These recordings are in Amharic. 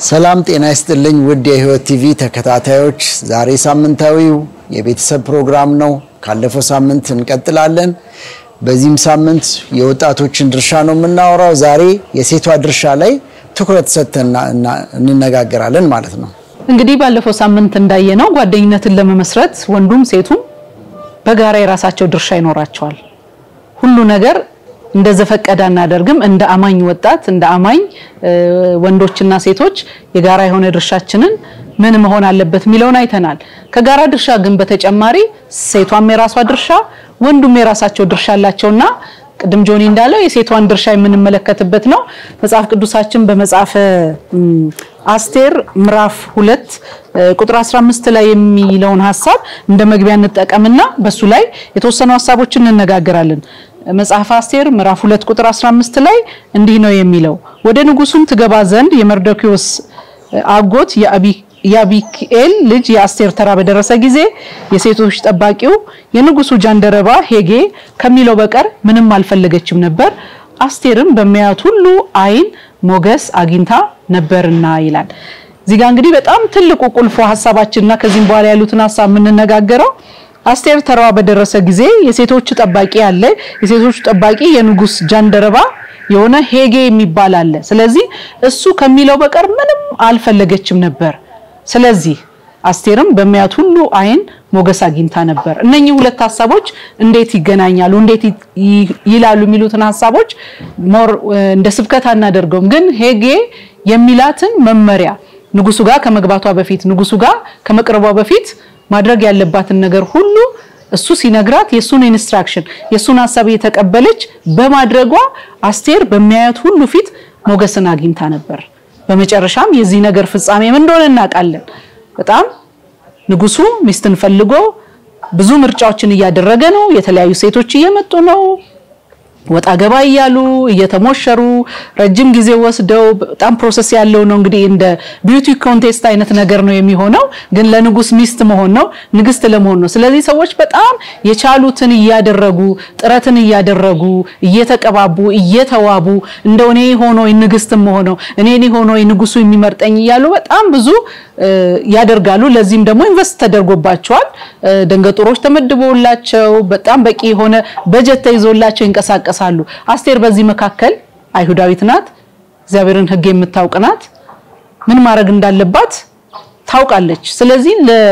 ሰላም ጤና ይስጥልኝ ውድ የህይወት ቲቪ ተከታታዮች፣ ዛሬ ሳምንታዊው የቤተሰብ ፕሮግራም ነው። ካለፈው ሳምንት እንቀጥላለን። በዚህም ሳምንት የወጣቶችን ድርሻ ነው የምናወራው። ዛሬ የሴቷ ድርሻ ላይ ትኩረት ሰጥተን እንነጋገራለን ማለት ነው። እንግዲህ ባለፈው ሳምንት እንዳየነው ጓደኝነትን ለመመስረት ወንዱም ሴቱም በጋራ የራሳቸው ድርሻ ይኖራቸዋል። ሁሉ ነገር እንደ ዘፈቀደ አናደርግም። እንደ አማኝ ወጣት እንደ አማኝ ወንዶችና ሴቶች የጋራ የሆነ ድርሻችንን ምን መሆን አለበት የሚለውን አይተናል። ከጋራ ድርሻ ግን በተጨማሪ ሴቷም የራሷ ድርሻ፣ ወንዱም የራሳቸው ድርሻ አላቸውና ቅድም ጆኒ እንዳለው የሴቷን ድርሻ የምንመለከትበት ነው። መጽሐፍ ቅዱሳችን በመጽሐፈ አስቴር ምዕራፍ ሁለት ቁጥር 15 ላይ የሚለውን ሀሳብ እንደ መግቢያ እንጠቀምና በሱ ላይ የተወሰኑ ሀሳቦችን እንነጋገራለን። መጽሐፍ አስቴር ምዕራፍ 2 ቁጥር 15 ላይ እንዲህ ነው የሚለው፣ ወደ ንጉሱም ትገባ ዘንድ የመርዶኪዎስ አጎት የአቢክኤል ልጅ የአስቴር ተራ በደረሰ ጊዜ የሴቶች ጠባቂው የንጉሱ ጃንደረባ ሄጌ ከሚለው በቀር ምንም አልፈለገችም ነበር፣ አስቴርም በሚያዩት ሁሉ ዓይን ሞገስ አግኝታ ነበርና ይላል። እዚህ ጋር እንግዲህ በጣም ትልቁ ቁልፉ ሀሳባችንና ከዚህም በኋላ ያሉትን ሀሳብ የምንነጋገረው አስቴር ተራዋ በደረሰ ጊዜ የሴቶች ጠባቂ አለ። የሴቶች ጠባቂ የንጉስ ጃንደረባ የሆነ ሄጌ የሚባል አለ። ስለዚህ እሱ ከሚለው በቀር ምንም አልፈለገችም ነበር። ስለዚህ አስቴርም በሚያዩት ሁሉ ዓይን ሞገስ አግኝታ ነበር። እነኚህ ሁለት ሀሳቦች እንዴት ይገናኛሉ፣ እንዴት ይላሉ የሚሉትን ሀሳቦች ሞር እንደ ስብከት አናደርገውም። ግን ሄጌ የሚላትን መመሪያ ንጉሱ ጋር ከመግባቷ በፊት ንጉሱ ጋር ከመቅረቧ በፊት ማድረግ ያለባትን ነገር ሁሉ እሱ ሲነግራት የሱን ኢንስትራክሽን የሱን ሀሳብ የተቀበለች በማድረጓ አስቴር በሚያዩት ሁሉ ፊት ሞገስን አግኝታ ነበር። በመጨረሻም የዚህ ነገር ፍጻሜ ምን እንደሆነ እናውቃለን። በጣም ንጉሱ ሚስትን ፈልጎ ብዙ ምርጫዎችን እያደረገ ነው። የተለያዩ ሴቶች እየመጡ ነው ወጣ ገባ እያሉ እየተሞሸሩ ረጅም ጊዜ ወስደው በጣም ፕሮሰስ ያለው ነው። እንግዲህ እንደ ቢዩቲ ኮንቴስት አይነት ነገር ነው የሚሆነው። ግን ለንጉስ ሚስት መሆን ነው፣ ንግስት ለመሆን ነው። ስለዚህ ሰዎች በጣም የቻሉትን እያደረጉ ጥረትን እያደረጉ እየተቀባቡ እየተዋቡ እንደው እኔ ሆኖ ንግስትም ሆነው እኔ ሆኖ ንጉሱ የሚመርጠኝ እያሉ በጣም ብዙ ያደርጋሉ። ለዚህም ደግሞ ኢንቨስት ተደርጎባቸዋል። ደንገጡሮች ተመድቦላቸው በጣም በቂ የሆነ በጀት ተይዞላቸው ይንቀሳቀሳሉ። አስቴር በዚህ መካከል አይሁዳዊት ናት። እግዚአብሔርን ሕግ የምታውቅ ናት። ምን ማድረግ እንዳለባት ታውቃለች። ስለዚህ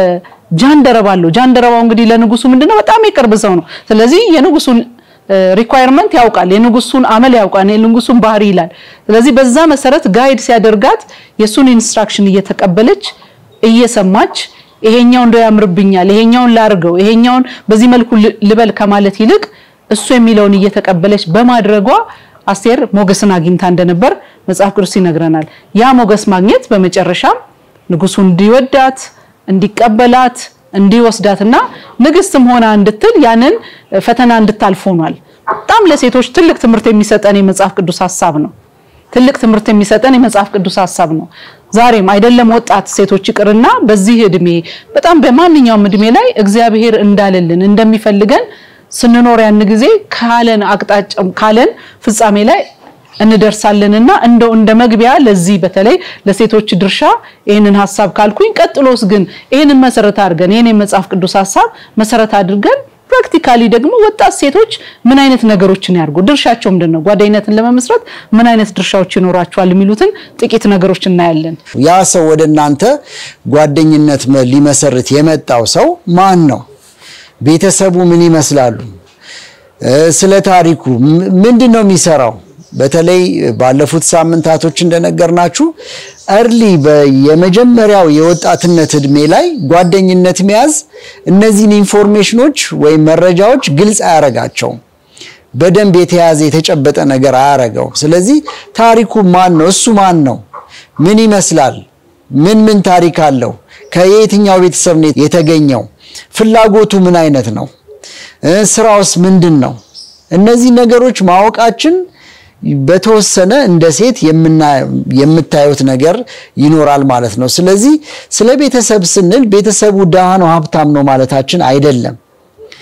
ለጃንደረባ አለው። ጃንደረባው እንግዲህ ለንጉሱ ምንድነው በጣም የቅርብ ሰው ነው። ስለዚህ የንጉሱን ሪኳየርመንት ያውቃል፣ የንጉሱን አመል ያውቃል፣ የንጉሱን ባህሪ ይላል። ስለዚህ በዛ መሰረት ጋይድ ሲያደርጋት የሱን ኢንስትራክሽን እየተቀበለች እየሰማች ይሄኛው እንደው ያምርብኛል፣ ይሄኛውን ላርገው፣ ይሄኛውን በዚህ መልኩ ልበል ከማለት ይልቅ እሱ የሚለውን እየተቀበለች በማድረጓ አስቴር ሞገስን አግኝታ እንደነበር መጽሐፍ ቅዱስ ይነግረናል። ያ ሞገስ ማግኘት በመጨረሻም ንጉሱ እንዲወዳት እንዲቀበላት እንዲወስዳትና ንግስትም ሆና እንድትል ያንን ፈተና እንድታልፍ ሆኗል። በጣም ለሴቶች ትልቅ ትምህርት የሚሰጠን የመጽሐፍ ቅዱስ ሀሳብ ነው። ትልቅ ትምህርት የሚሰጠን የመጽሐፍ ቅዱስ ሀሳብ ነው። ዛሬም አይደለም ወጣት ሴቶች ይቅርና በዚህ እድሜ በጣም በማንኛውም እድሜ ላይ እግዚአብሔር እንዳለልን እንደሚፈልገን ስንኖር ያን ጊዜ ካለን አቅጣጫ ካለን ፍጻሜ ላይ እንደርሳለንና እንደው እንደ መግቢያ ለዚህ በተለይ ለሴቶች ድርሻ ይህንን ሀሳብ ካልኩኝ፣ ቀጥሎስ ግን ይህንን መሰረት አድርገን ይህን የመጽሐፍ ቅዱስ ሀሳብ መሰረት አድርገን ፕራክቲካሊ ደግሞ ወጣት ሴቶች ምን አይነት ነገሮችን ያርጉ፣ ድርሻቸው ምንድን ነው፣ ጓደኝነትን ለመመስረት ምን አይነት ድርሻዎች ይኖራቸዋል የሚሉትን ጥቂት ነገሮች እናያለን። ያ ሰው ወደ እናንተ ጓደኝነት ሊመሰርት የመጣው ሰው ማን ነው? ቤተሰቡ ምን ይመስላሉ? ስለ ታሪኩ ምንድን ነው የሚሰራው? በተለይ ባለፉት ሳምንታቶች እንደነገርናችሁ እርሊ የመጀመሪያው የወጣትነት እድሜ ላይ ጓደኝነት መያዝ እነዚህን ኢንፎርሜሽኖች ወይም መረጃዎች ግልጽ አያረጋቸውም። በደንብ የተያዘ የተጨበጠ ነገር አያረገው። ስለዚህ ታሪኩ ማን ነው? እሱ ማን ነው? ምን ይመስላል? ምን ምን ታሪክ አለው? ከየትኛው ቤተሰብ ነው የተገኘው? ፍላጎቱ ምን አይነት ነው? ስራውስ ምንድን ነው? እነዚህ ነገሮች ማወቃችን በተወሰነ እንደ ሴት የምታዩት ነገር ይኖራል ማለት ነው። ስለዚህ ስለ ቤተሰብ ስንል ቤተሰቡ ድሃ ነው ሀብታም ነው ማለታችን አይደለም።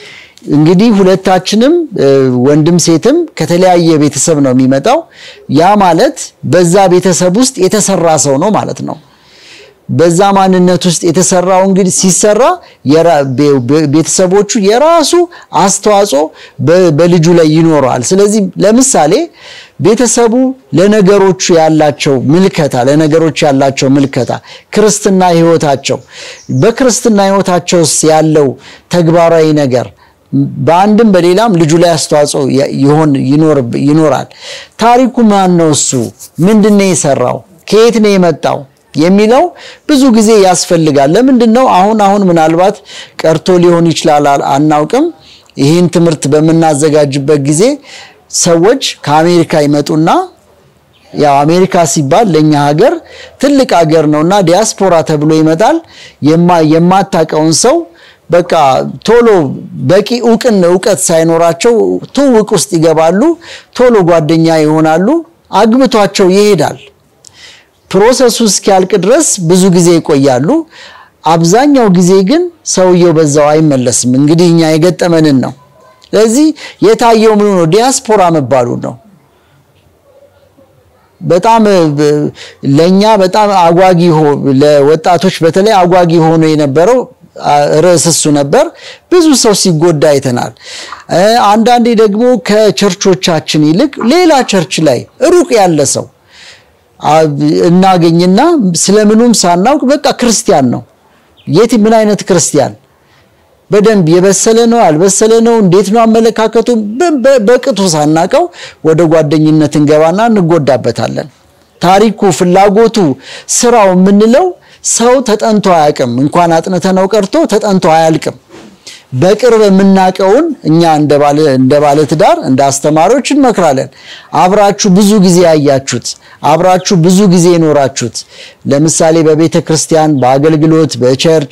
እንግዲህ ሁለታችንም ወንድም ሴትም ከተለያየ ቤተሰብ ነው የሚመጣው። ያ ማለት በዛ ቤተሰብ ውስጥ የተሰራ ሰው ነው ማለት ነው። በዛ ማንነት ውስጥ የተሰራው እንግዲህ ሲሰራ ቤተሰቦቹ የራሱ አስተዋጽኦ በልጁ ላይ ይኖረዋል። ስለዚህ ለምሳሌ ቤተሰቡ ለነገሮቹ ያላቸው ምልከታ ለነገሮች ያላቸው ምልከታ ክርስትና ሕይወታቸው በክርስትና ሕይወታቸው ውስጥ ያለው ተግባራዊ ነገር በአንድም በሌላም ልጁ ላይ አስተዋጽኦ ይኖራል። ታሪኩ ማን ነው? እሱ ምንድን ነው የሰራው? ከየት ነው የመጣው የሚለው ብዙ ጊዜ ያስፈልጋል። ለምንድን ነው አሁን አሁን ምናልባት ቀርቶ ሊሆን ይችላል አናውቅም። ይህን ትምህርት በምናዘጋጅበት ጊዜ ሰዎች ከአሜሪካ ይመጡና ያው አሜሪካ ሲባል ለኛ ሀገር ትልቅ ሀገር ነውና ዲያስፖራ ተብሎ ይመጣል። የማታውቀውን ሰው በቃ ቶሎ በቂ እውቅን እውቀት ሳይኖራቸው ትውውቅ ውስጥ ይገባሉ። ቶሎ ጓደኛ ይሆናሉ። አግብቷቸው ይሄዳል። ፕሮሰሱ እስኪያልቅ ድረስ ብዙ ጊዜ ይቆያሉ። አብዛኛው ጊዜ ግን ሰውየው በዛው አይመለስም። እንግዲህ እኛ የገጠመንን ነው። ስለዚህ የታየው ምኑ ነው? ዲያስፖራ መባሉ ነው። በጣም ለኛ በጣም አጓጊ ለወጣቶች በተለይ አጓጊ ሆኖ የነበረው ርዕስ እሱ ነበር። ብዙ ሰው ሲጎዳ አይተናል። አንዳንዴ ደግሞ ከቸርቾቻችን ይልቅ ሌላ ቸርች ላይ ሩቅ ያለ ሰው እናገኝና ስለምኑም ሳናውቅ በቃ ክርስቲያን ነው። የት ምን አይነት ክርስቲያን በደንብ የበሰለ ነው አልበሰለ ነው እንዴት ነው አመለካከቱ በቅጡ ሳናቀው ወደ ጓደኝነት እንገባና እንጎዳበታለን። ታሪኩ፣ ፍላጎቱ፣ ስራው የምንለው ሰው ተጠንቶ አያውቅም። እንኳን አጥንተነው ቀርቶ ተጠንቶ አያልቅም። በቅርብ የምናውቀውን እኛ እንደ ባለ ትዳር እንደ አስተማሪዎች እንመክራለን። አብራችሁ ብዙ ጊዜ ያያችሁት አብራችሁ ብዙ ጊዜ የኖራችሁት ለምሳሌ በቤተ ክርስቲያን፣ በአገልግሎት፣ በቸርች፣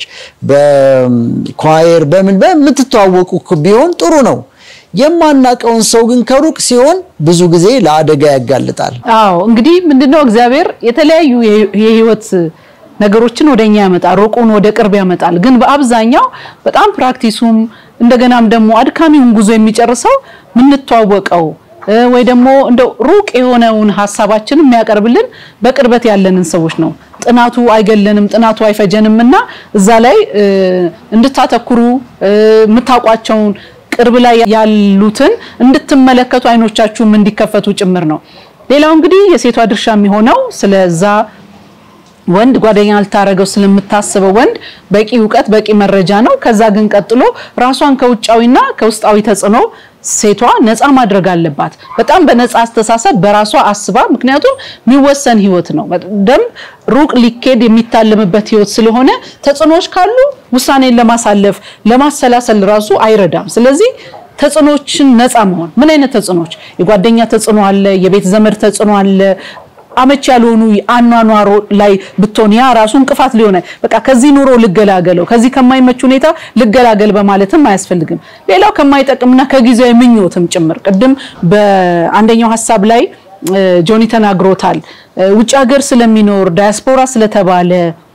በኳየር በምን በምትተዋወቁ ቢሆን ጥሩ ነው። የማናውቀውን ሰው ግን ከሩቅ ሲሆን ብዙ ጊዜ ለአደጋ ያጋልጣል። አዎ እንግዲህ ምንድነው እግዚአብሔር የተለያዩ የህይወት ነገሮችን ወደኛ ያመጣል፣ ሩቁን ወደ ቅርብ ያመጣል። ግን በአብዛኛው በጣም ፕራክቲሱም እንደገናም ደግሞ አድካሚውን ጉዞ የሚጨርሰው የምንተዋወቀው ወይ ደግሞ እንደው ሩቅ የሆነውን ሀሳባችንን የሚያቀርብልን በቅርበት ያለንን ሰዎች ነው። ጥናቱ አይገለንም፣ ጥናቱ አይፈጀንም እና እዛ ላይ እንድታተኩሩ የምታውቋቸውን ቅርብ ላይ ያሉትን እንድትመለከቱ አይኖቻችሁም እንዲከፈቱ ጭምር ነው። ሌላው እንግዲህ የሴቷ ድርሻ የሚሆነው ስለዛ ወንድ ጓደኛ ልታረገው ስለምታስበው ወንድ በቂ እውቀት በቂ መረጃ ነው። ከዛ ግን ቀጥሎ ራሷን ከውጫዊና ከውስጣዊ ተጽዕኖ ሴቷ ነፃ ማድረግ አለባት። በጣም በነፃ አስተሳሰብ በራሷ አስባ፣ ምክንያቱም የሚወሰን ህይወት ነው። በደንብ ሩቅ ሊኬድ የሚታለምበት ህይወት ስለሆነ ተጽዕኖዎች ካሉ ውሳኔን ለማሳለፍ ለማሰላሰል ራሱ አይረዳም። ስለዚህ ተጽዕኖችን ነፃ መሆን ምን አይነት ተጽዕኖች? የጓደኛ ተጽዕኖ አለ፣ የቤት ዘመድ ተጽዕኖ አለ አመች ያልሆኑ አኗኗሮ ላይ ብትሆን ያ ራሱ እንቅፋት ሊሆነ በቃ ከዚህ ኑሮ ልገላገለው ከዚህ ከማይመች ሁኔታ ልገላገል በማለትም አያስፈልግም። ሌላው ከማይጠቅምና ከጊዜያዊ ምኞትም ጭምር ቅድም በአንደኛው ሀሳብ ላይ ጆኒ ተናግሮታል። ውጭ ሀገር ስለሚኖር ዳያስፖራ ስለተባለ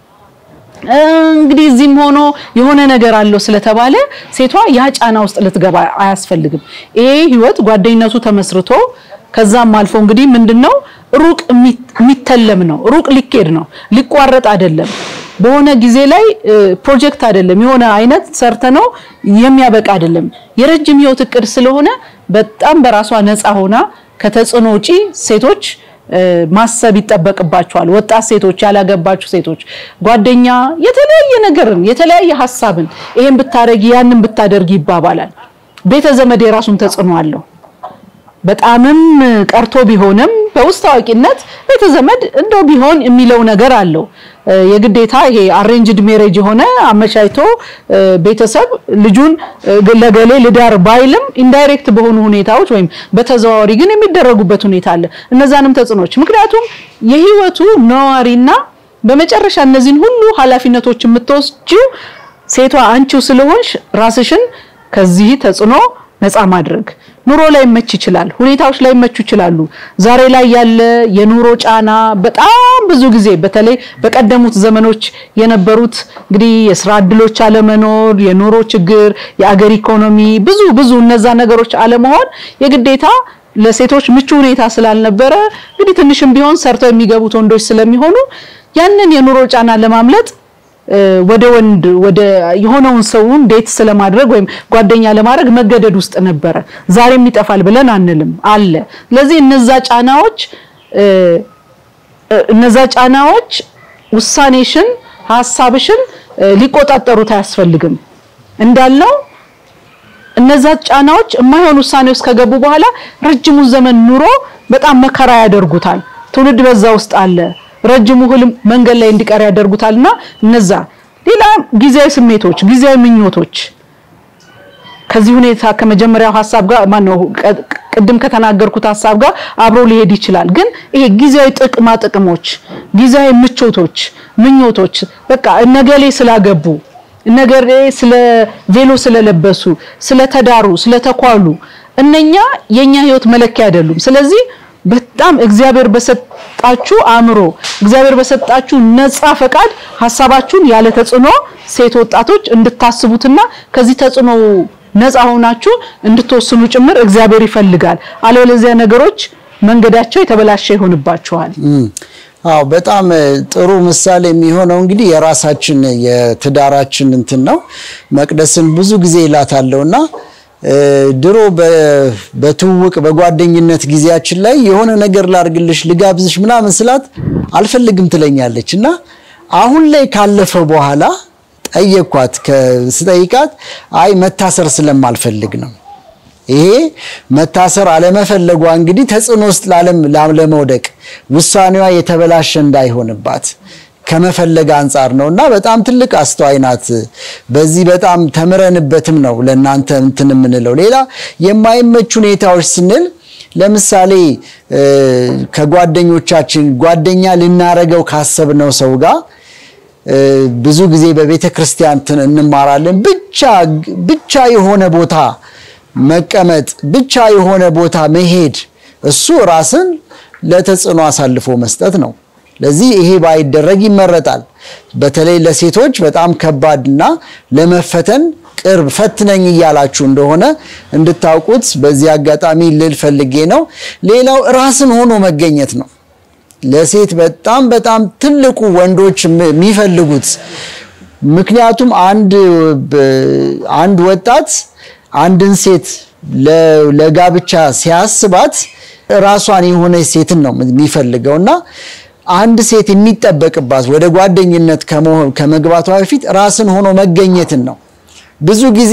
እንግዲህ እዚህም ሆኖ የሆነ ነገር አለው ስለተባለ ሴቷ ያ ጫና ውስጥ ልትገባ አያስፈልግም። ይሄ ህይወት ጓደኝነቱ ተመስርቶ ከዛም አልፎ እንግዲህ ምንድነው ሩቅ የሚተለም ነው። ሩቅ ሊኬድ ነው፣ ሊቋረጥ አይደለም። በሆነ ጊዜ ላይ ፕሮጀክት አይደለም፣ የሆነ አይነት ሰርተ ነው የሚያበቃ አይደለም። የረጅም ህይወት እቅድ ስለሆነ በጣም በራሷ ነፃ ሆና ከተጽዕኖ ውጪ ሴቶች ማሰብ ይጠበቅባቸዋል። ወጣት ሴቶች፣ ያላገባችሁ ሴቶች ጓደኛ የተለያየ ነገርን የተለያየ ሀሳብን ይሄን ብታደርጊ ያንን ብታደርጊ ይባባላል። ቤተ ዘመድ የራሱን ተጽዕኖ አለው። በጣምም ቀርቶ ቢሆንም በውስጥ ታዋቂነት ቤተ ዘመድ እንደው ቢሆን የሚለው ነገር አለው። የግዴታ ይሄ አሬንጅድ ሜሬጅ የሆነ አመቻችቶ ቤተሰብ ልጁን ለገሌ ልዳር ባይልም ኢንዳይሬክት በሆኑ ሁኔታዎች ወይም በተዘዋዋሪ ግን የሚደረጉበት ሁኔታ አለ። እነዛንም ተጽዕኖች ምክንያቱም የህይወቱ ነዋሪና በመጨረሻ እነዚህን ሁሉ ኃላፊነቶች የምትወስጂው ሴቷ አንቺው ስለሆንሽ ራስሽን ከዚህ ተጽዕኖ ነፃ ማድረግ ኑሮ ላይ መች ይችላል፣ ሁኔታዎች ላይ መቹ ይችላሉ። ዛሬ ላይ ያለ የኑሮ ጫና በጣም ብዙ ጊዜ በተለይ በቀደሙት ዘመኖች የነበሩት እንግዲህ የስራ እድሎች አለመኖር፣ የኑሮ ችግር፣ የአገር ኢኮኖሚ ብዙ ብዙ እነዛ ነገሮች አለመሆን የግዴታ ለሴቶች ምቹ ሁኔታ ስላልነበረ እንግዲህ ትንሽም ቢሆን ሰርተው የሚገቡት ወንዶች ስለሚሆኑ ያንን የኑሮ ጫና ለማምለጥ ወደ ወንድ ወደ የሆነውን ሰውን ዴት ስለማድረግ ወይም ጓደኛ ለማድረግ መገደድ ውስጥ ነበረ። ዛሬም ይጠፋል ብለን አንልም፣ አለ። ስለዚህ እነዛ ጫናዎች እነዛ ጫናዎች ውሳኔሽን፣ ሀሳብሽን ሊቆጣጠሩት አያስፈልግም። እንዳልነው እነዛ ጫናዎች የማይሆን ውሳኔ ውስጥ ከገቡ በኋላ ረጅሙን ዘመን ኑሮ በጣም መከራ ያደርጉታል። ትውልድ በዛ ውስጥ አለ። ረጅሙ ህልም መንገድ ላይ እንዲቀር ያደርጉታልና እነዛ ሌላ ጊዜያዊ ስሜቶች፣ ጊዜያዊ ምኞቶች ከዚህ ሁኔታ ከመጀመሪያው ሀሳብ ጋር ማነው ቅድም ከተናገርኩት ሀሳብ ጋር አብሮ ሊሄድ ይችላል። ግን ይሄ ጊዜያዊ ጥቅማ ጥቅሞች፣ ጊዜያዊ ምቾቶች፣ ምኞቶች በቃ እነገሌ ስላገቡ እነገሌ ስለ ቬሎ ስለለበሱ፣ ስለተዳሩ፣ ስለተኳሉ እነኛ የኛ ህይወት መለኪያ አይደሉም። ስለዚህ በጣም እግዚአብሔር በሰጣችሁ አእምሮ እግዚአብሔር በሰጣችሁ ነፃ ፈቃድ ሀሳባችሁን ያለ ተጽዕኖ ሴት ወጣቶች እንድታስቡትና ከዚህ ተጽዕኖ ነፃ ሆናችሁ እንድትወስኑ ጭምር እግዚአብሔር ይፈልጋል። አለበለዚያ ነገሮች መንገዳቸው የተበላሸ ይሆንባችኋል። አዎ በጣም ጥሩ ምሳሌ የሚሆነው እንግዲህ የራሳችን የትዳራችን እንትን ነው። መቅደስን ብዙ ጊዜ ይላታለሁና ድሮ በትውውቅ በጓደኝነት ጊዜያችን ላይ የሆነ ነገር ላርግልሽ ልጋብዝሽ ምናምን ስላት አልፈልግም ትለኛለች እና አሁን ላይ ካለፈ በኋላ ጠየኳት። ስጠይቃት አይ መታሰር ስለማልፈልግ ነው። ይሄ መታሰር አለመፈለጓ እንግዲህ ተጽዕኖ ውስጥ ላለመውደቅ ውሳኔዋ የተበላሸ እንዳይሆንባት ከመፈለግ አንጻር ነው እና በጣም ትልቅ አስተዋይ ናት። በዚህ በጣም ተምረንበትም ነው ለእናንተ እንትን የምንለው። ሌላ የማይመች ሁኔታዎች ስንል ለምሳሌ ከጓደኞቻችን ጓደኛ ልናረገው ካሰብነው ሰው ጋር ብዙ ጊዜ በቤተ ክርስቲያን እንማራለን። ብቻ ብቻ የሆነ ቦታ መቀመጥ፣ ብቻ የሆነ ቦታ መሄድ፣ እሱ ራስን ለተጽዕኖ አሳልፎ መስጠት ነው። ለዚህ ይሄ ባይደረግ ይመረጣል። በተለይ ለሴቶች በጣም ከባድና ለመፈተን ቅርብ ፈትነኝ እያላችሁ እንደሆነ እንድታውቁት በዚህ አጋጣሚ ልል ፈልጌ ነው። ሌላው ራስን ሆኖ መገኘት ነው። ለሴት በጣም በጣም ትልቁ ወንዶች የሚፈልጉት ምክንያቱም አንድ አንድ ወጣት አንድን ሴት ለጋብቻ ሲያስባት ራሷን የሆነች ሴትን ነው የሚፈልገው እና አንድ ሴት የሚጠበቅባት ወደ ጓደኝነት ከመግባቷ በፊት ራስን ሆኖ መገኘትን ነው። ብዙ ጊዜ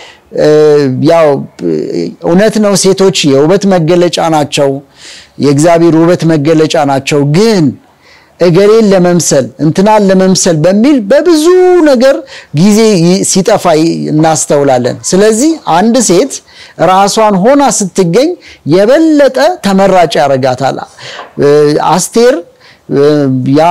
ያው እውነት ነው፣ ሴቶች የውበት መገለጫ ናቸው፣ የእግዚአብሔር ውበት መገለጫ ናቸው። ግን እገሌን ለመምሰል እንትናን ለመምሰል በሚል በብዙ ነገር ጊዜ ሲጠፋ እናስተውላለን። ስለዚህ አንድ ሴት ራሷን ሆና ስትገኝ የበለጠ ተመራጭ ያደርጋታል። አስቴር ያ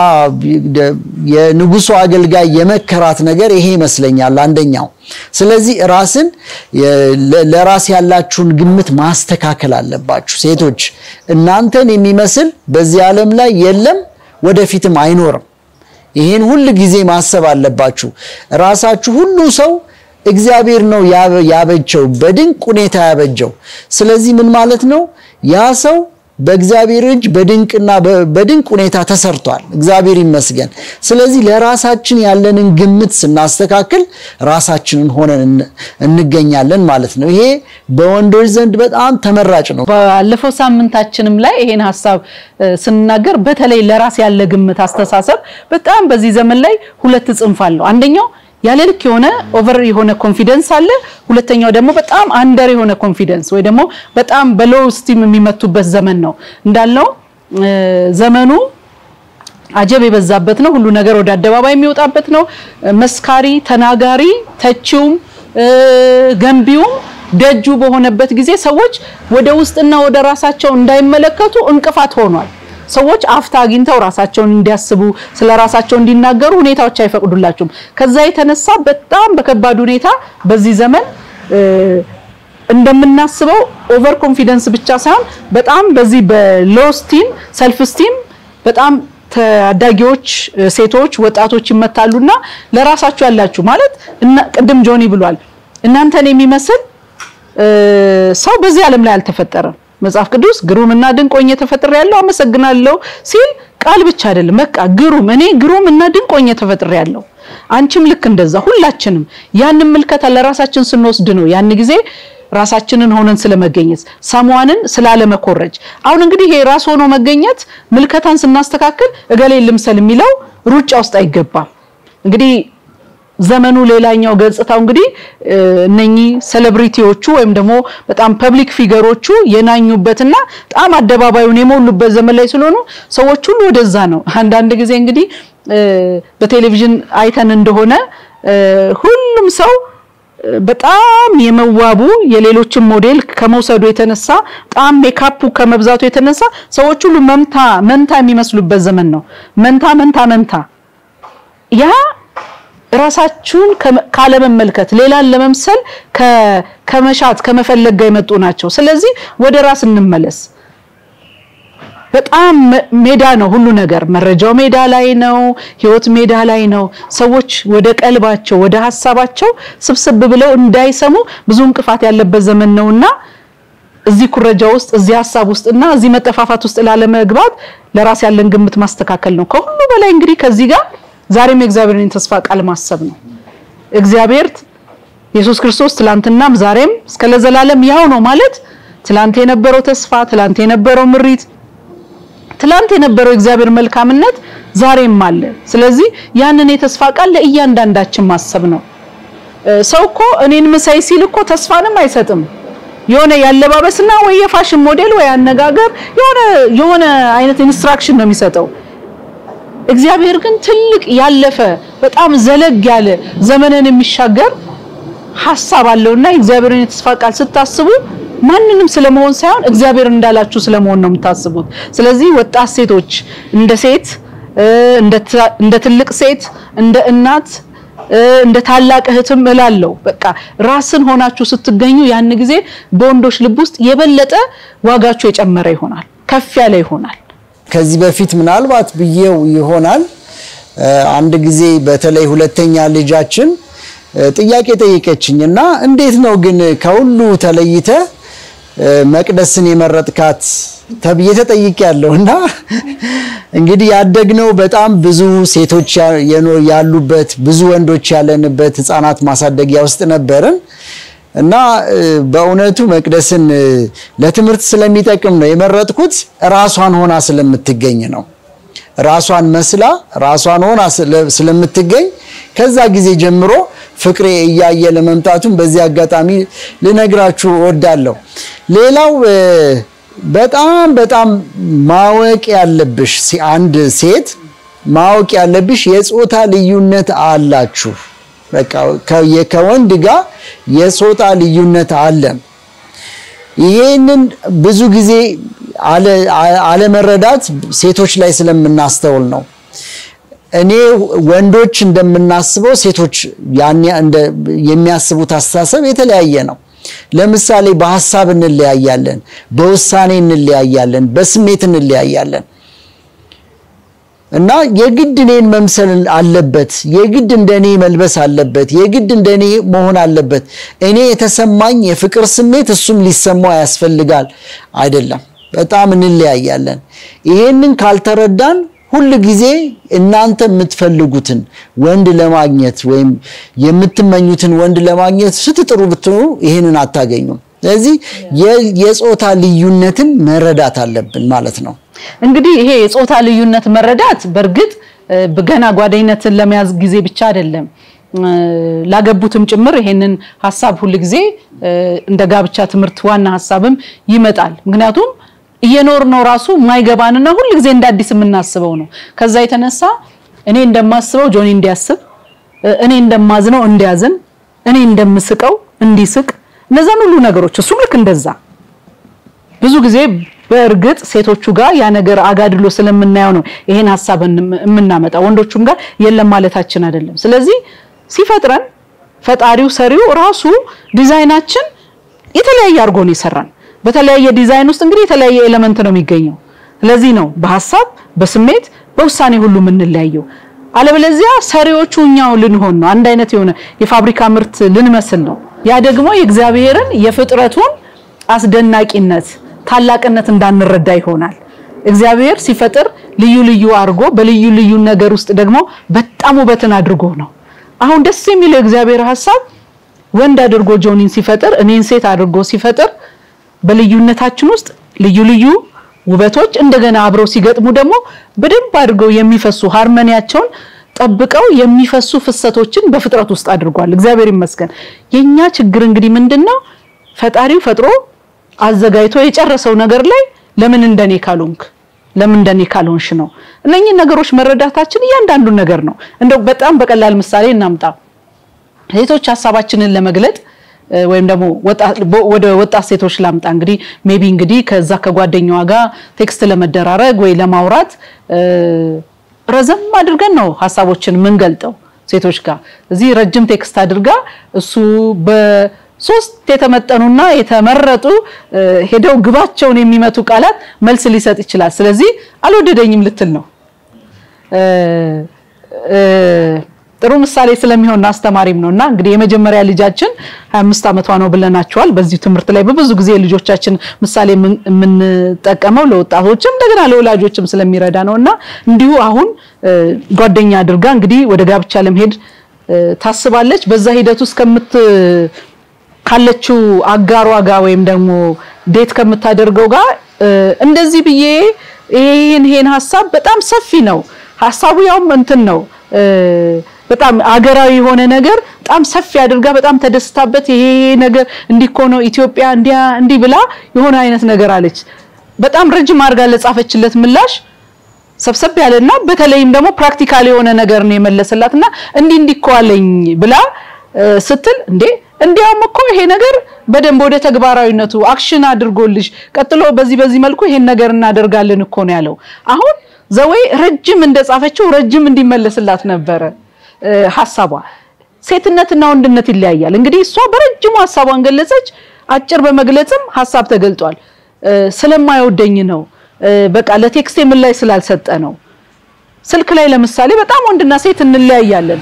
የንጉሱ አገልጋይ የመከራት ነገር ይሄ ይመስለኛል አንደኛው። ስለዚህ ራስን ለራስ ያላችሁን ግምት ማስተካከል አለባችሁ ሴቶች። እናንተን የሚመስል በዚህ ዓለም ላይ የለም፣ ወደፊትም አይኖርም። ይህን ሁል ጊዜ ማሰብ አለባችሁ። ራሳችሁ ሁሉ ሰው እግዚአብሔር ነው ያበጀው፣ በድንቅ ሁኔታ ያበጀው። ስለዚህ ምን ማለት ነው ያ ሰው በእግዚአብሔር እጅ በድንቅና በድንቅ ሁኔታ ተሰርቷል። እግዚአብሔር ይመስገን። ስለዚህ ለራሳችን ያለንን ግምት ስናስተካክል ራሳችንን ሆነን እንገኛለን ማለት ነው። ይሄ በወንዶች ዘንድ በጣም ተመራጭ ነው። ባለፈው ሳምንታችንም ላይ ይሄን ሀሳብ ስንናገር በተለይ ለራስ ያለ ግምት አስተሳሰብ በጣም በዚህ ዘመን ላይ ሁለት ጽንፍ አለው። አንደኛው ያለ ልክ የሆነ ኦቨር የሆነ ኮንፊደንስ አለ። ሁለተኛው ደግሞ በጣም አንደር የሆነ ኮንፊደንስ ወይ ደግሞ በጣም በሎው ስቲም የሚመቱበት ዘመን ነው። እንዳልነው ዘመኑ አጀብ የበዛበት ነው። ሁሉ ነገር ወደ አደባባይ የሚወጣበት ነው። መስካሪ፣ ተናጋሪ፣ ተቺውም ገንቢውም ደጁ በሆነበት ጊዜ ሰዎች ወደ ውስጥና ወደ ራሳቸው እንዳይመለከቱ እንቅፋት ሆኗል። ሰዎች አፍታ አግኝተው ራሳቸውን እንዲያስቡ ስለ ራሳቸው እንዲናገሩ ሁኔታዎች አይፈቅዱላቸውም። ከዛ የተነሳ በጣም በከባድ ሁኔታ በዚህ ዘመን እንደምናስበው ኦቨር ኮንፊደንስ ብቻ ሳይሆን በጣም በዚህ በሎ ስቲም ሰልፍ ስቲም በጣም ታዳጊዎች ሴቶች፣ ወጣቶች ይመታሉና ለራሳችሁ ያላችሁ ማለት ቅድም ጆኒ ብሏል እናንተን የሚመስል ሰው በዚህ ዓለም ላይ አልተፈጠረም። መጽሐፍ ቅዱስ ግሩምና ድንቅ ሆኜ ተፈጥሬያለሁ አመሰግናለሁ ሲል ቃል ብቻ አይደለም። በቃ ግሩም እኔ ግሩም እና ድንቅ ሆኜ ተፈጥሬያለሁ። አንቺም ልክ እንደዛ ሁላችንም ያንን ምልከታ ለራሳችን ስንወስድ ነው ያን ጊዜ ራሳችንን ሆነን ስለመገኘት ሰሟንን ስላለመኮረጅ። አሁን እንግዲህ ይሄ ራስ ሆኖ መገኘት ምልከታን ስናስተካክል እገሌ ልምሰል የሚለው ሩጫ ውስጥ አይገባም። እንግዲህ ዘመኑ ሌላኛው ገጽታው እንግዲህ እነኚህ ሴሌብሪቲዎቹ ወይም ደግሞ በጣም ፐብሊክ ፊገሮቹ የናኙበትና በጣም አደባባዩን የሞሉበት ዘመን ላይ ስለሆኑ ሰዎች ሁሉ ወደዛ ነው። አንዳንድ ጊዜ እንግዲህ በቴሌቪዥን አይተን እንደሆነ ሁሉም ሰው በጣም የመዋቡ የሌሎችን ሞዴል ከመውሰዱ የተነሳ በጣም ሜካፑ ከመብዛቱ የተነሳ ሰዎች ሁሉ መንታ መንታ የሚመስሉበት ዘመን ነው። መንታ መንታ መንታ ያ ራሳችሁን ካለመመልከት ሌላን ለመምሰል ከመሻት ከመፈለግ ጋር የመጡ ናቸው። ስለዚህ ወደ ራስ እንመለስ። በጣም ሜዳ ነው ሁሉ ነገር። መረጃው ሜዳ ላይ ነው። ህይወት ሜዳ ላይ ነው። ሰዎች ወደ ቀልባቸው ወደ ሀሳባቸው ስብስብ ብለው እንዳይሰሙ ብዙ እንቅፋት ያለበት ዘመን ነውና እዚህ ኩረጃ ውስጥ እዚህ ሀሳብ ውስጥና እዚህ መጠፋፋት ውስጥ ላለመግባት ለራስ ያለን ግምት ማስተካከል ነው። ከሁሉ በላይ እንግዲህ ከዚህ ጋር ዛሬም የእግዚአብሔርን ተስፋ ቃል ማሰብ ነው። እግዚአብሔር ኢየሱስ ክርስቶስ ትላንትናም ዛሬም እስከ ለዘላለም ያው ነው ማለት ትላንት የነበረው ተስፋ፣ ትላንት የነበረው ምሪት፣ ትላንት የነበረው እግዚአብሔር መልካምነት ዛሬም አለ። ስለዚህ ያንን የተስፋ ቃል ለእያንዳንዳችን ማሰብ ነው። ሰው እኮ እኔን ምሳይ ሲል እኮ ተስፋንም አይሰጥም። የሆነ ያለባበስና ወይ የፋሽን ሞዴል ወይ አነጋገር የሆነ የሆነ አይነት ኢንስትራክሽን ነው የሚሰጠው። እግዚአብሔር ግን ትልቅ ያለፈ በጣም ዘለግ ያለ ዘመንን የሚሻገር ሐሳብ አለውና የእግዚአብሔርን የተስፋ ቃል ስታስቡ ማንንም ስለመሆን ሳይሆን እግዚአብሔር እንዳላችሁ ስለመሆን ነው የምታስቡት። ስለዚህ ወጣት ሴቶች እንደ ሴት እንደ ትልቅ ሴት እንደ እናት እንደ ታላቅ እህትም እላለሁ በቃ ራስን ሆናችሁ ስትገኙ ያን ጊዜ በወንዶች ልብ ውስጥ የበለጠ ዋጋችሁ የጨመረ ይሆናል፣ ከፍ ያለ ይሆናል። ከዚህ በፊት ምናልባት ብዬው ይሆናል አንድ ጊዜ በተለይ ሁለተኛ ልጃችን ጥያቄ ጠየቀችኝ እና እንዴት ነው ግን ከሁሉ ተለይተ መቅደስን የመረጥካት ተብዬ ተጠይቄያለሁ። እና እንግዲህ ያደግነው በጣም ብዙ ሴቶች ያሉበት ብዙ ወንዶች ያለንበት ሕፃናት ማሳደጊያ ውስጥ ነበርን እና በእውነቱ መቅደስን ለትምህርት ስለሚጠቅም ነው የመረጥኩት። ራሷን ሆና ስለምትገኝ ነው። ራሷን መስላ ራሷን ሆና ስለምትገኝ ከዛ ጊዜ ጀምሮ ፍቅሬ እያየ ለመምጣቱን በዚህ አጋጣሚ ልነግራችሁ እወዳለሁ። ሌላው በጣም በጣም ማወቅ ያለብሽ አንድ ሴት ማወቅ ያለብሽ የጾታ ልዩነት አላችሁ። በቃ ከወንድ ጋር የጾታ ልዩነት አለን። ይሄንን ብዙ ጊዜ አለመረዳት ሴቶች ላይ ስለምናስተውል ነው። እኔ ወንዶች እንደምናስበው ሴቶች የሚያስቡት አስተሳሰብ የተለያየ ነው። ለምሳሌ በሀሳብ እንለያያለን፣ በውሳኔ እንለያያለን፣ በስሜት እንለያያለን እና የግድ እኔን መምሰል አለበት፣ የግድ እንደኔ መልበስ አለበት፣ የግድ እንደኔ መሆን አለበት። እኔ የተሰማኝ የፍቅር ስሜት እሱም ሊሰማው ያስፈልጋል አይደለም። በጣም እንለያያለን። ይሄንን ካልተረዳን ሁል ጊዜ እናንተ የምትፈልጉትን ወንድ ለማግኘት ወይም የምትመኙትን ወንድ ለማግኘት ስትጥሩ ብትኖሩ ይህንን አታገኙም። ስለዚህ የጾታ ልዩነትን መረዳት አለብን ማለት ነው። እንግዲህ ይሄ የጾታ ልዩነት መረዳት በእርግጥ ገና ጓደኝነትን ለመያዝ ጊዜ ብቻ አይደለም ላገቡትም ጭምር ይሄንን ሀሳብ ሁል ጊዜ እንደ ጋብቻ ትምህርት ዋና ሀሳብም ይመጣል። ምክንያቱም እየኖር ነው ራሱ የማይገባንና ሁል ጊዜ እንደ አዲስ የምናስበው ነው። ከዛ የተነሳ እኔ እንደማስበው ጆኒ እንዲያስብ፣ እኔ እንደማዝነው እንዲያዝን፣ እኔ እንደምስቀው እንዲስቅ፣ እነዛን ሁሉ ነገሮች እሱም ልክ እንደዛ ብዙ ጊዜ በእርግጥ ሴቶቹ ጋር ያ ነገር አጋድሎ ስለምናየው ነው ይሄን ሀሳብ የምናመጣው። ወንዶቹም ጋር የለም ማለታችን አይደለም። ስለዚህ ሲፈጥረን ፈጣሪው ሰሪው ራሱ ዲዛይናችን የተለያየ አድርጎ ነው የሰራን። በተለያየ ዲዛይን ውስጥ እንግዲህ የተለያየ ኤሌመንት ነው የሚገኘው። ስለዚህ ነው በሀሳብ በስሜት በውሳኔ ሁሉ የምንለያየው። አለበለዚያ ሰሪዎቹ እኛው ልንሆን ነው። አንድ አይነት የሆነ የፋብሪካ ምርት ልንመስል ነው። ያ ደግሞ የእግዚአብሔርን የፍጥረቱን አስደናቂነት ታላቅነት እንዳንረዳ ይሆናል። እግዚአብሔር ሲፈጥር ልዩ ልዩ አድርጎ በልዩ ልዩ ነገር ውስጥ ደግሞ በጣም ውበትን አድርጎ ነው። አሁን ደስ የሚለው የእግዚአብሔር ሀሳብ ወንድ አድርጎ ጆኒን ሲፈጥር እኔን ሴት አድርጎ ሲፈጥር በልዩነታችን ውስጥ ልዩ ልዩ ውበቶች እንደገና አብረው ሲገጥሙ ደግሞ በደንብ አድርገው የሚፈሱ ሃርመኒያቸውን ጠብቀው የሚፈሱ ፍሰቶችን በፍጥረት ውስጥ አድርጓል። እግዚአብሔር ይመስገን። የኛ ችግር እንግዲህ ምንድነው? ፈጣሪው ፈጥሮ አዘጋጅቶ የጨረሰው ነገር ላይ ለምን እንደኔ ካልሆንክ ለምን እንደኔ ካልሆንሽ ነው። እነኚህ ነገሮች መረዳታችን እያንዳንዱን ነገር ነው። እንደው በጣም በቀላል ምሳሌ እናምጣ። ሴቶች ሀሳባችንን ለመግለጥ ወይም ደግሞ ወደ ወጣት ሴቶች ላምጣ። እንግዲህ ሜቢ እንግዲህ ከዛ ከጓደኛዋ ጋር ቴክስት ለመደራረግ ወይ ለማውራት ረዘም አድርገን ነው ሀሳቦችን የምንገልጠው ሴቶች ጋር። እዚህ ረጅም ቴክስት አድርጋ እሱ በሶስት የተመጠኑና የተመረጡ ሄደው ግባቸውን የሚመቱ ቃላት መልስ ሊሰጥ ይችላል። ስለዚህ አልወደደኝም ልትል ነው። ጥሩ ምሳሌ ስለሚሆን አስተማሪም ነውና እንግዲህ የመጀመሪያ ልጃችን 25 ዓመቷ ነው ብለናቸዋል። በዚህ ትምህርት ላይ በብዙ ጊዜ ልጆቻችን ምሳሌ የምንጠቀመው ለወጣቶችም እንደገና ለወላጆችም ስለሚረዳ ነውና እንዲሁ አሁን ጓደኛ አድርጋ እንግዲህ ወደ ጋብቻ ለመሄድ ታስባለች። በዛ ሂደት ውስጥ ከምት ካለችው አጋሯ ጋር ወይም ደግሞ ዴት ከምታደርገው ጋር እንደዚህ ብዬ ይሄን ይሄን ሀሳብ በጣም ሰፊ ነው ሀሳቡ ያውም እንትን ነው በጣም አገራዊ የሆነ ነገር በጣም ሰፊ አድርጋ በጣም ተደስታበት ይሄ ነገር እንዲህ እኮ ነው ኢትዮጵያ እንዲያ እንዲህ ብላ የሆነ አይነት ነገር አለች። በጣም ረጅም አድርጋ ለጻፈችለት ምላሽ ሰብሰብ ያለና በተለይም ደግሞ ፕራክቲካል የሆነ ነገር ነው የመለሰላትና እንዲህ እንዲህ እኮ አለኝ ብላ ስትል እንዴ እንዲያውም እኮ ይሄ ነገር በደንብ ወደ ተግባራዊነቱ አክሽን አድርጎልሽ ቀጥሎ በዚህ በዚህ መልኩ ይሄን ነገር እናደርጋለን እኮ ነው ያለው። አሁን ዘወይ ረጅም እንደጻፈችው ረጅም እንዲመለስላት ነበረ ሀሳቧ። ሴትነትና ወንድነት ይለያያል። እንግዲህ እሷ በረጅሙ ሀሳቧን ገለጸች። አጭር በመግለጽም ሀሳብ ተገልጧል። ስለማይወደኝ ነው፣ በቃ ለቴክስቴ ምን ላይ ስላልሰጠ ነው። ስልክ ላይ ለምሳሌ በጣም ወንድና ሴት እንለያያለን።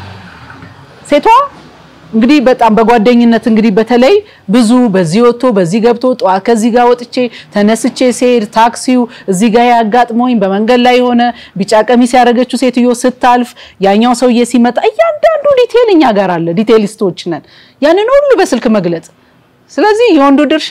ሴቷ እንግዲህ በጣም በጓደኝነት እንግዲህ በተለይ ብዙ በዚህ ወጥቶ በዚህ ገብቶ ጠዋት ከዚህ ጋር ወጥቼ ተነስቼ ስሄድ ታክሲው እዚህ ጋር ያጋጥሞኝ በመንገድ ላይ የሆነ ቢጫ ቀሚስ ያደረገችው ሴትዮ ስታልፍ ያኛው ሰውዬ ሲመጣ እያንዳንዱ ዲቴል እኛ ጋር አለ። ዲቴሊስቶች ነን። ያንን ሁሉ በስልክ መግለጽ። ስለዚህ የወንዱ ድርሻ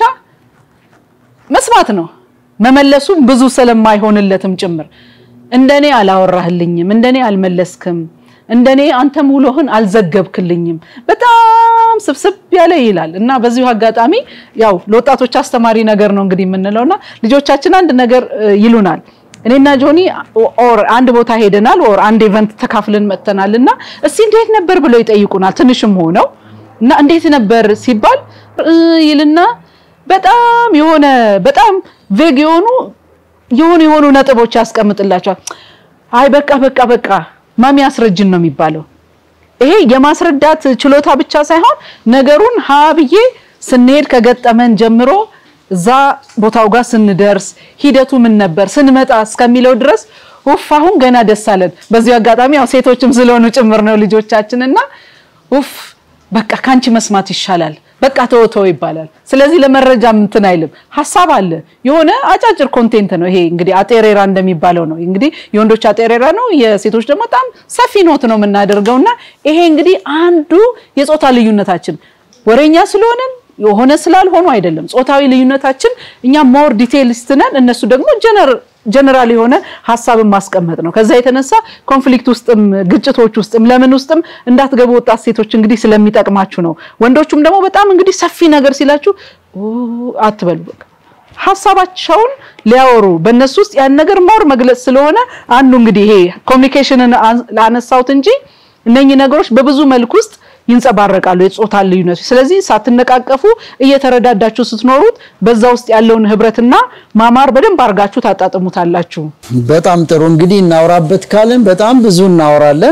መስማት ነው። መመለሱም ብዙ ስለማይሆንለትም ጭምር እንደኔ አላወራህልኝም፣ እንደኔ አልመለስክም እንደኔ አንተም ውሎህን አልዘገብክልኝም በጣም ስብስብ ያለ ይላል እና በዚሁ አጋጣሚ ያው ለወጣቶች አስተማሪ ነገር ነው እንግዲህ የምንለውና ልጆቻችን አንድ ነገር ይሉናል። እኔና ጆኒ ኦር አንድ ቦታ ሄደናል ኦር አንድ ኢቨንት ተካፍለን መጥተናል እና እስቲ እንዴት ነበር ብለው ይጠይቁናል። ትንሽም ሆነው እና እንዴት ነበር ሲባል ይልና በጣም የሆነ በጣም ቬግ የሆኑ የሆኑ የሆኑ ነጥቦች ያስቀምጥላቸዋል። አይ በቃ በቃ በቃ ማሚ አስረጅን ነው የሚባለው። ይሄ የማስረዳት ችሎታ ብቻ ሳይሆን ነገሩን ሀ ብዬ ስንሄድ ከገጠመን ጀምሮ እዛ ቦታው ጋር ስንደርስ ሂደቱ ምን ነበር ስንመጣ እስከሚለው ድረስ ኡፍ አሁን ገና ደስ አለን። በዚሁ አጋጣሚ ያው ሴቶችም ስለሆኑ ጭምር ነው ልጆቻችን እና ኡፍ በቃ ካንቺ መስማት ይሻላል በቃ ተወተው ይባላል። ስለዚህ ለመረጃ እንትን አይልም። ሀሳብ አለ የሆነ አጫጭር ኮንቴንት ነው ይሄ እንግዲህ አጤሬራ እንደሚባለው ነው እንግዲህ የወንዶች አጤሬራ ነው፣ የሴቶች ደግሞ በጣም ሰፊ ኖት ነው የምናደርገው እና ይሄ እንግዲህ አንዱ የጾታ ልዩነታችን ወሬኛ ስለሆነን የሆነ ስላልሆኑ አይደለም። ጾታዊ ልዩነታችን እኛ ሞር ዲቴይሊስት ነን፣ እነሱ ደግሞ ጀነራል የሆነ ሀሳብን ማስቀመጥ ነው። ከዛ የተነሳ ኮንፍሊክት ውስጥም ግጭቶች ውስጥም ለምን ውስጥም እንዳትገቡ ወጣት ሴቶች እንግዲህ ስለሚጠቅማችሁ ነው። ወንዶቹም ደግሞ በጣም እንግዲህ ሰፊ ነገር ሲላችሁ አትበሉ። በቃ ሀሳባቸውን ሊያወሩ በእነሱ ውስጥ ያን ነገር ሞር መግለጽ ስለሆነ አንዱ እንግዲህ ይሄ ኮሚኒኬሽንን ላነሳሁት እንጂ እነኚህ ነገሮች በብዙ መልክ ውስጥ ይንጸባረቃሉ የጾታ ልዩነቱ። ስለዚህ ሳትነቃቀፉ እየተረዳዳችሁ ስትኖሩት በዛ ውስጥ ያለውን ህብረትና ማማር በደንብ አድርጋችሁ ታጣጥሙታላችሁ። በጣም ጥሩ እንግዲህ እናውራበት ካለን በጣም ብዙ እናወራለን።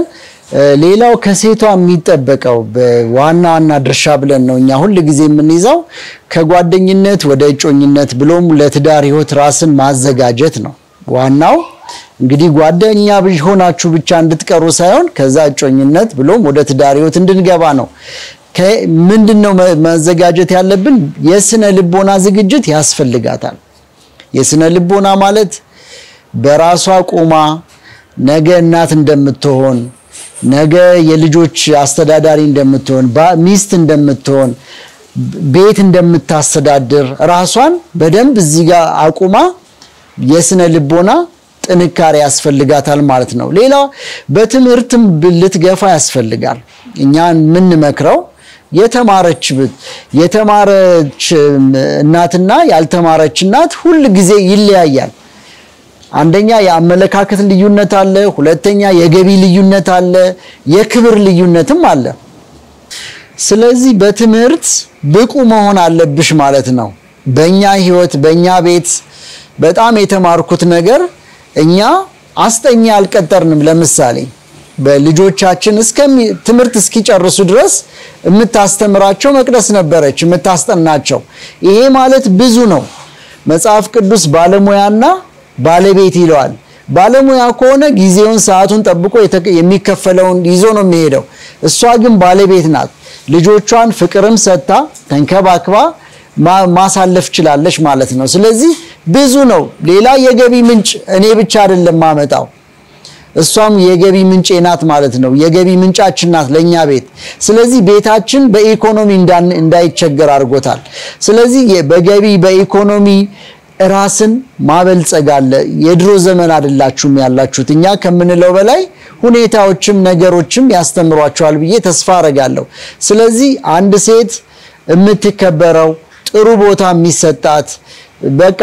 ሌላው ከሴቷ የሚጠበቀው በዋና ዋና ድርሻ ብለን ነው እኛ ሁል ጊዜ የምንይዘው ከጓደኝነት ወደ እጮኝነት ብሎም ለትዳር ህይወት ራስን ማዘጋጀት ነው። ዋናው እንግዲህ ጓደኛ ሆናችሁ ብቻ እንድትቀሩ ሳይሆን ከዛ እጮኝነት ብሎም ወደ ትዳር ህይወት እንድንገባ ነው። ምንድን ነው መዘጋጀት ያለብን? የስነ ልቦና ዝግጅት ያስፈልጋታል። የስነ ልቦና ማለት በራሷ ቆማ ነገ እናት እንደምትሆን ነገ የልጆች አስተዳዳሪ እንደምትሆን ሚስት እንደምትሆን ቤት እንደምታስተዳድር ራሷን በደንብ እዚህ ጋር አቁማ የስነ ልቦና ጥንካሬ ያስፈልጋታል ማለት ነው። ሌላ በትምህርትም ልትገፋ ያስፈልጋል። እኛ የምንመክረው የተማረች የተማረች እናትና ያልተማረች እናት ሁል ጊዜ ይለያያል። አንደኛ የአመለካከት ልዩነት አለ። ሁለተኛ የገቢ ልዩነት አለ። የክብር ልዩነትም አለ። ስለዚህ በትምህርት ብቁ መሆን አለብሽ ማለት ነው። በእኛ ህይወት በእኛ ቤት በጣም የተማርኩት ነገር እኛ አስጠኛ አልቀጠርንም። ለምሳሌ በልጆቻችን ትምህርት እስኪጨርሱ ድረስ የምታስተምራቸው መቅደስ ነበረች የምታስጠናቸው። ይሄ ማለት ብዙ ነው። መጽሐፍ ቅዱስ ባለሙያና ባለቤት ይለዋል። ባለሙያ ከሆነ ጊዜውን ሰዓቱን ጠብቆ የሚከፈለውን ይዞ ነው የሚሄደው። እሷ ግን ባለቤት ናት። ልጆቿን ፍቅርም ሰጥታ ተንከባክባ ማሳለፍ ችላለች ማለት ነው። ስለዚህ ብዙ ነው። ሌላ የገቢ ምንጭ እኔ ብቻ አይደለም ማመጣው፣ እሷም የገቢ ምንጭ ናት ማለት ነው። የገቢ ምንጫችን ናት ለእኛ ቤት። ስለዚህ ቤታችን በኢኮኖሚ እንዳይቸገር አድርጎታል። ስለዚህ በገቢ በኢኮኖሚ ራስን ማበልጸግ አለ። የድሮ ዘመን አይደላችሁም ያላችሁት። እኛ ከምንለው በላይ ሁኔታዎችም ነገሮችም ያስተምሯቸዋል ብዬ ተስፋ አረጋለሁ። ስለዚህ አንድ ሴት የምትከበረው ጥሩ ቦታ የሚሰጣት በቃ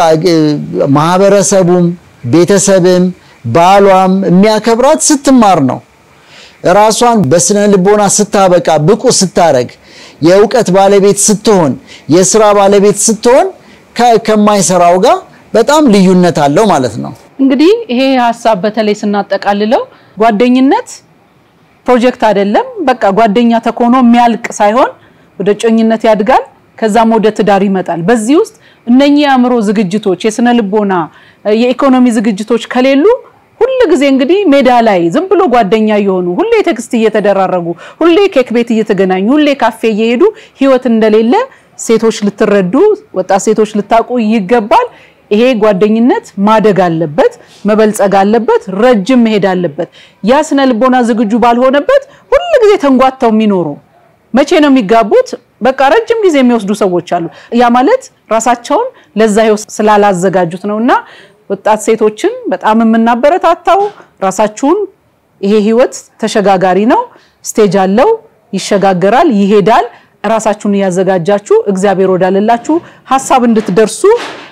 ማህበረሰቡም ቤተሰብም ባሏም የሚያከብራት ስትማር ነው። ራሷን በስነ ልቦና ስታበቃ ብቁ ስታረግ የእውቀት ባለቤት ስትሆን የስራ ባለቤት ስትሆን ከማይሰራው ጋር በጣም ልዩነት አለው ማለት ነው። እንግዲህ ይሄ ሀሳብ በተለይ ስናጠቃልለው ጓደኝነት ፕሮጀክት አይደለም። በቃ ጓደኛ ተኮኖ የሚያልቅ ሳይሆን ወደ ጮኝነት ያድጋል፣ ከዛም ወደ ትዳር ይመጣል። በዚህ ውስጥ እነኚህ የአእምሮ ዝግጅቶች፣ የስነ ልቦና፣ የኢኮኖሚ ዝግጅቶች ከሌሉ ሁል ጊዜ እንግዲህ ሜዳ ላይ ዝም ብሎ ጓደኛ እየሆኑ ሁሌ ቴክስት እየተደራረጉ ሁሌ ኬክ ቤት እየተገናኙ ሁሌ ካፌ እየሄዱ ህይወት እንደሌለ ሴቶች ልትረዱ፣ ወጣት ሴቶች ልታውቁ ይገባል። ይሄ ጓደኝነት ማደግ አለበት፣ መበልጸግ አለበት፣ ረጅም መሄድ አለበት። ያ ስነ ልቦና ዝግጁ ባልሆነበት ሁል ጊዜ ተንጓተው የሚኖሩ መቼ ነው የሚጋቡት? በቃ ረጅም ጊዜ የሚወስዱ ሰዎች አሉ። ያ ማለት ራሳቸውን ለዛ ህይወት ስላላዘጋጁት ነው። እና ወጣት ሴቶችን በጣም የምናበረታታው ራሳችሁን ይሄ ህይወት ተሸጋጋሪ ነው፣ ስቴጅ አለው፣ ይሸጋገራል፣ ይሄዳል። ራሳችሁን እያዘጋጃችሁ እግዚአብሔር ወዳለላችሁ ሀሳብ እንድትደርሱ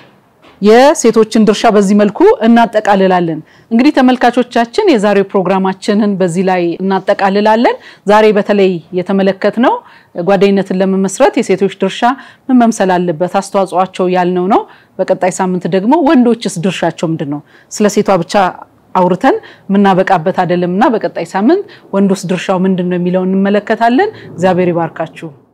የሴቶችን ድርሻ በዚህ መልኩ እናጠቃልላለን። እንግዲህ ተመልካቾቻችን የዛሬው ፕሮግራማችንን በዚህ ላይ እናጠቃልላለን። ዛሬ በተለይ የተመለከትነው ጓደኝነትን ለመመስረት የሴቶች ድርሻ ምን መምሰል አለበት አስተዋጽኦአቸው ያልነው ነው። በቀጣይ ሳምንት ደግሞ ወንዶችስ ድርሻቸው ምንድን ነው? ስለ ሴቷ ብቻ አውርተን የምናበቃበት አይደለም እና በቀጣይ ሳምንት ወንዶስ ድርሻው ምንድን ነው የሚለውን እንመለከታለን። እግዚአብሔር ይባርካችሁ።